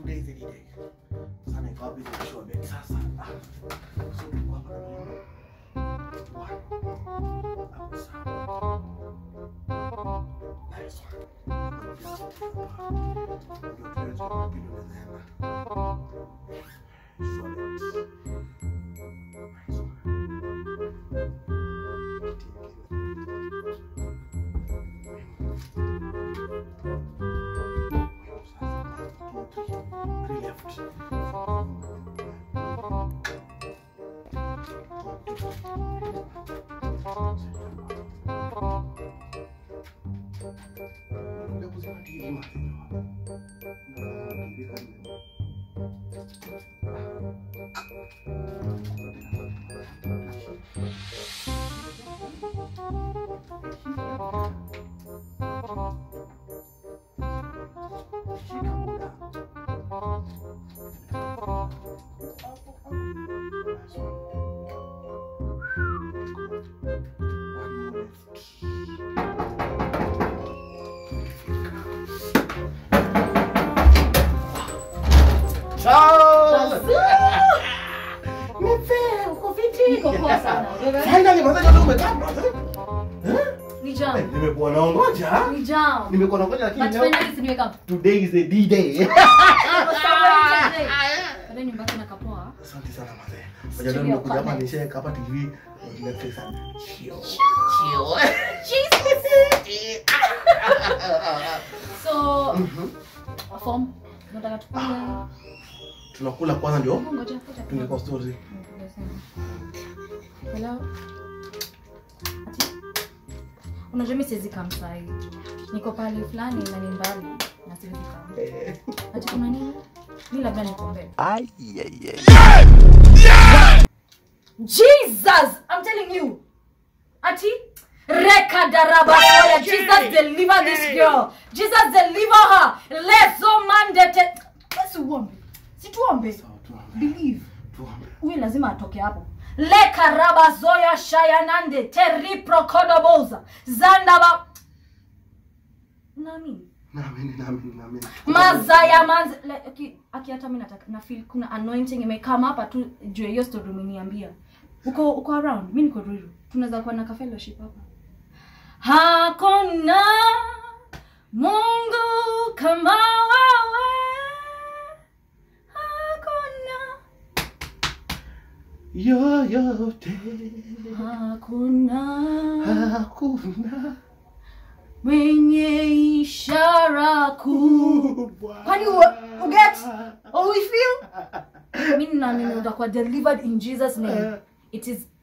today is the day. Sana ikawa busy na show bet sasa. Ah. So tuko hapa na mimi. One. Hapo sawa. Nice one. Ndio tuweze kupiga mezana. Show bet. Nice one. Ciao! Nipe, uko fiti? Niko poa sana. Wewe? Finally, mwanzo ndio umekaa brother. Ni Eh, jam. Nimekuwa naongoja. Ni jam. Nimekuwa naongoja lakini But leo finally si nimeka. today is the D-Day. Baadaye nyumbani na kapoa. Asante sana mzee. Ngoja Studio leo nimekuja hapa connect. nishaweka hapa TV Netflix and chill. So, Mhm. form. Nataka tukule. Tunakula kwanza ndio Ngoja ngoja. tuingie kwa story. Hello. Ati? Unajua mimi siwezi kaa msai. Niko pale fulani na ni mbali na siwezi kaa. Eh, Ati kuna nini? Mimi labda nikuombe. Jesus! I'm telling you. Ati Reka daraba soya. Jesus deliver this girl. Jesus deliver her. Leso mandete. Basi uombe. Si tuombe. sawa, tuombe. Believe. Tuombe. Huyu lazima atoke hapo. Leka raba zoya shayanande teri prokodoboza. Zandaba. Nami. Naamini, naamini, naamini. Mazaya manzi like, aki, aki hata mimi nataka na feel kuna anointing imekama hapa tu juu ya hiyo story umeniambia. Uko uko around, mimi niko Ruiru. Tunaweza kuwa na ka fellowship hapa. Hakuna Mungu kama wewe. Hakuna Yoyote Hakuna hakuna mwenye ishara kuu. kubwa. Kwani u- uget? Oh, we feel? Mimi naamini utakuwa delivered in Jesus name. It is